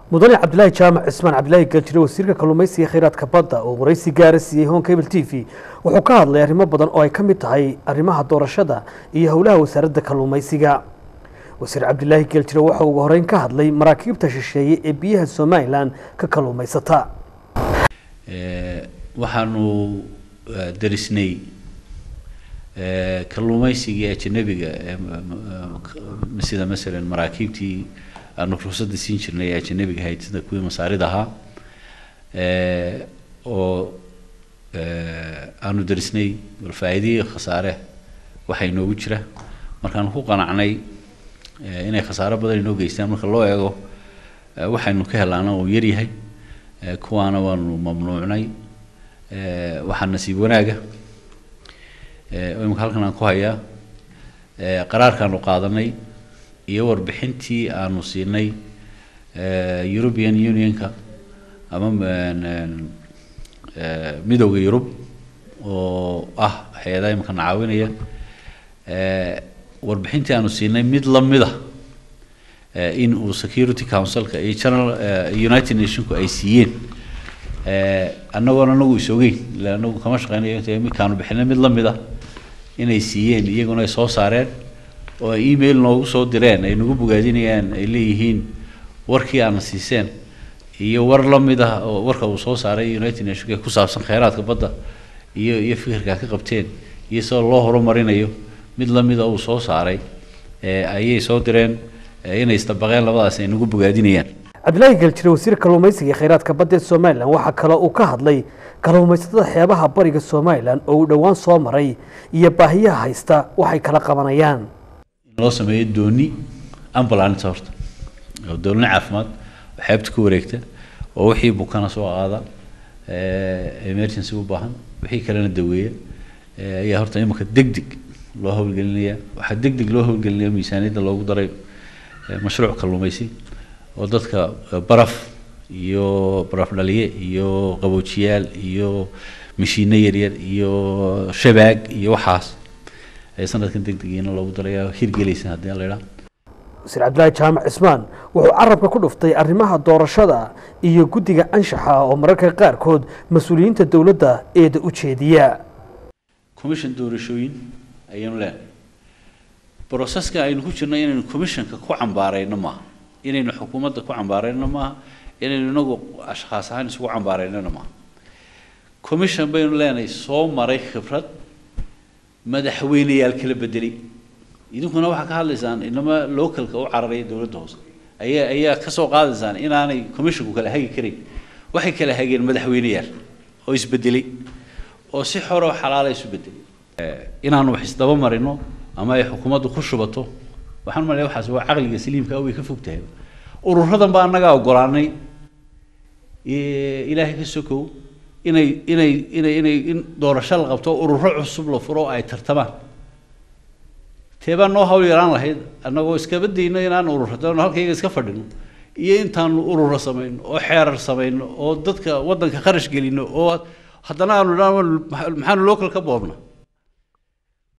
mudane cabdilaahi jaamac cismaan cabdilaahi galjire wasiirka kalluumaysiga kheyraadka badda oo waraysi gaara siiyey hon cable t v wuxuu ka hadlay arrimo badan oo ay ka mid tahay arrimaha doorashada iyo howlaha wasaaradda kalluumaysiga wasiir cabdilaahi galjire waxa ugu horeyn ka hadlay maraakiibta shisheeye ee biyaha somalilan ka kalluumaysata waxaanu darisnay kalluumaysigii ajanabiga sida masalan maraakiibtii aanu ruqsadda siin jirnay ee ajanabiga ahayd sida kuwii masaarida ahaa oo aanu darisnay bal faa'iidihii khasaare waxaa inoogu jira markaanu ku qanacnay inay khasaaro badan inoo geystaan marka loo eego waxaynu ka helaana uu yaryahay kuwaana waanu mamnuucnay waxaa nasiib wanaaga imika halkan aan ku hayaa qaraarkaanu qaadanay iyo warbixintii aanu siinay european unionka ama midowda yurub oo ah hay-adaha imika na caawinaya warbixintii aanu siinay mid lamida in uu security councilka iyo general united nationku ay siiyeen annagoon anagu isogeyn ila anagu kama shaqeynayo inta imikaanu bixinay mid lamida inay siiyeen iyaguna ay soo saareen oo ay email noogu soo direen ay nagu bogaadinayaan ay leeyihiin warkii aana siiseen iyo war lamid ah oo warka uu soo saaray united nationka ee ku saabsan kheyraadka badda iyo iyo fikirka ka qabteen iyo sida loo horumarinayo mid lamida uu soo saaray ayay soo direen inay isdabaqeen labadaas ay nagu bogaadinayaan cabdilaahi galjire wasiirka kalluumaysiga ee kheyraadka badda ee somalilan waxaa kale uu ka hadlay kalluumaysatada xeebaha bariga somalilan oo uu dhowaan soo maray iyo baahiyaha haysta waxay kala qabanayaan in loo sameeyo dooni ambulance horta oo dooni caafimaad oo xeebta ku wareegta oo wixii bukana soo qaada emergency u baahan wixii kalena daweeya ayaa horta imika deg deg loo howlgelinaya waxaa deg deg loo howlgelinaya miisaaniyadda loogu daray mashruuc kalluumaysi oo dadka baraf iyo baraf dhaliye iyo qaboojiyaal iyo mashiino yaryar iyo shabaag iyo waxaas ee sanadkan deg degiina loogu daraya hirgelaysa haddii la idhaa wasiir cabdilaahi jaamac cismaan wuxuu carabka ku dhuftay arrimaha doorashada iyo guddiga anshaxa oo mararka qaarkood mas-uuliyiinta dowladda eeda u jeediya commission doorashooyin ayaynu leenahay broseska aynu ku jirno inaynu commissionka ku cambaarayno maaha inaynu xukuumadda ku cambaarayno maaha inaynu inagu ashkhaas ahaan isugu cambaaraynona maaha commission baynu leenahay soo maray khibrad madaxweyneyaal kala bedelay idinkuna waxaa ka hadlaysaan inama localka u cararaya dowladda hoose ayaa ayaa ka soo qaadaysaan inaanay commissionku kala hagi karayn waxay kala hageen madaxweyneyaal oo isbedelay oo si xoroo xalaala isu bedelay inaanu wax isdaba marino ama ay xukuumaddu ku shubato waxaan malaya waxaas waa caqliga saliimka way ka fog tahay ururadan baa annagaa ogolaanay ilaahay ka sokow inay inay inay inay in doorasho la qabto ururo cusub la furo oo ay tartamaan teebaa noo hawl yaraan lahayd annagoo iskaba dayno inaan ururado halkayga iska fadhino iyo intaanu ururo samayno oo xeerar samayno oo dadka waddanka kharash gelino oo haddana aanu maxaanu local ka boobna